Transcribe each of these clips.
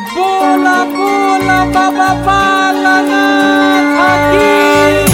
बोला बोला बाबा पालना थाकी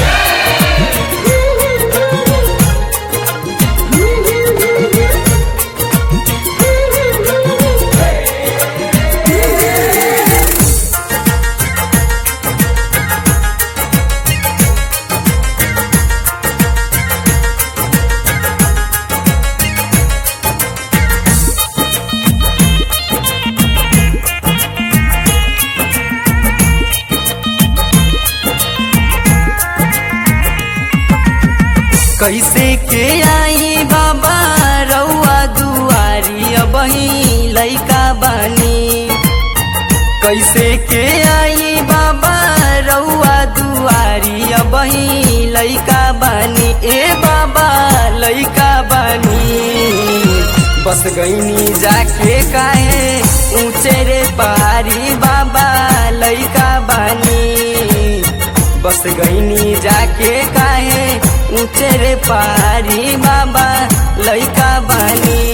कैसे के आई बाबा रउआ दुआरी अबही लैका बानी कैसे के आई बाबा रउआ दुआरी अबही लैका बानी ए बाबा लैका बानी बस गईनी जाके काहे ऊंचे रे पहाड़ी बाबा लैका बानी बस गईनी जाके काहे ऊंचे रे पहाड़ी बाबा लैका बानी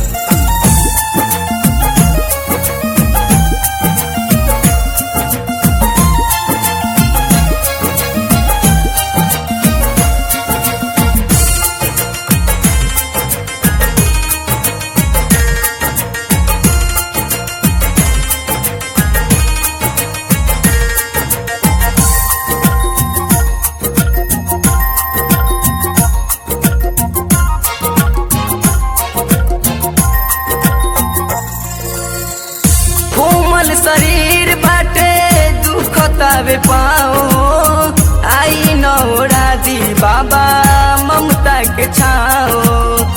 कोमल शरीर बाटे दुखतावे पाओ आई नौरा दी बाबा ममता के छाओ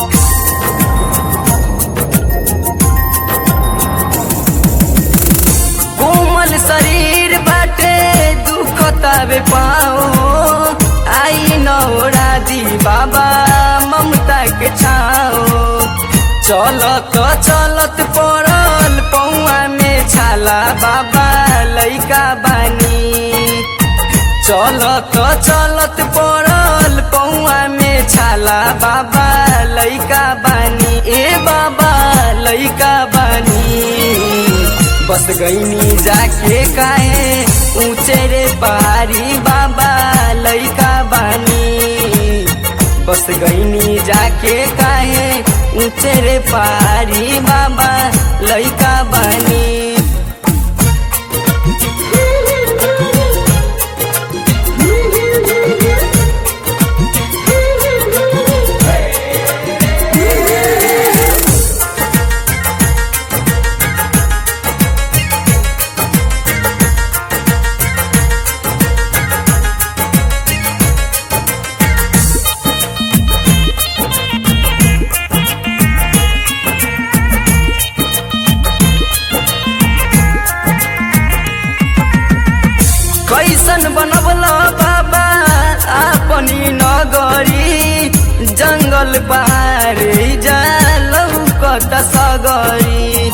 कोमल शरीर बाटे दुखतावे पाओ आई नौरा दी बाबा ममता के छाओ चलत चलत पड़ल पौआ में छाला बाबा लैका बानी चलत चलत पड़ल पौआ में छाला बाबा लैका बानी ए बाबा लैका बानी बस गईनी जाके काहे ऊंचे रे पहाड़ी बाबा लैका बानी बस गईनी जाके काहे ऊंचे रे पहाड़ी बाबा लैका बानी कैसन बनबल बाबा अपनी नगरी जंगल पारे जालौ कत सगरी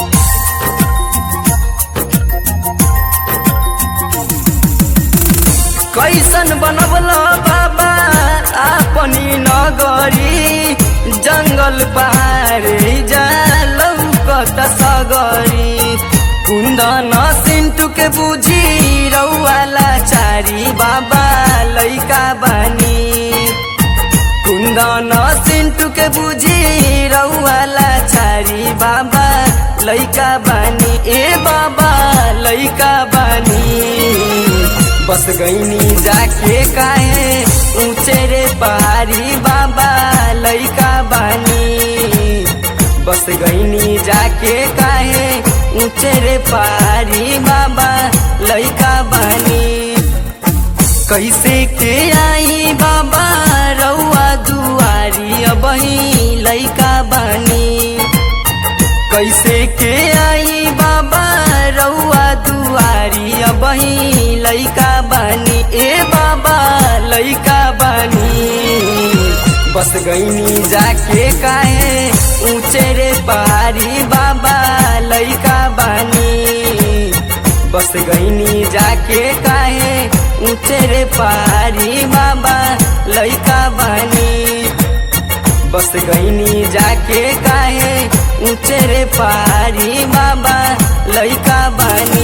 कैसन बनबल बाबा अपनी नगरी जंगल पारे जालौ कत सगरी कुन्दन सिन्टु के बुझी रौवाला चारी बाबा लैका बानी कुन्दन सिन्टु के बुझी रौवाला चारी बाबा लैका बानी ए बाबा लैका बानी बस गईनी जाके काहे ऊंचे रे पहाड़ी बाबा लैका बानी बस गईनी जाके काहे ऊंचे रे पहाड़ी बाबा लैका बानी कैसे के आई बाबा रउआ दुआरी अबही लैका बानी कैसे के आई बाबा रउआ दुआरी अबही लैका बानी ए बाबा लैका बानी बस गईनी जाके काहे ऊंचे रे पहाड़ी बाबा लैका बानी बस गईनी जाके काहे ऊंचे रे पहाड़ी बाबा लैका बानी बस गईनी जाके काहे ऊंचे रे पहाड़ी बाबा लइका बानी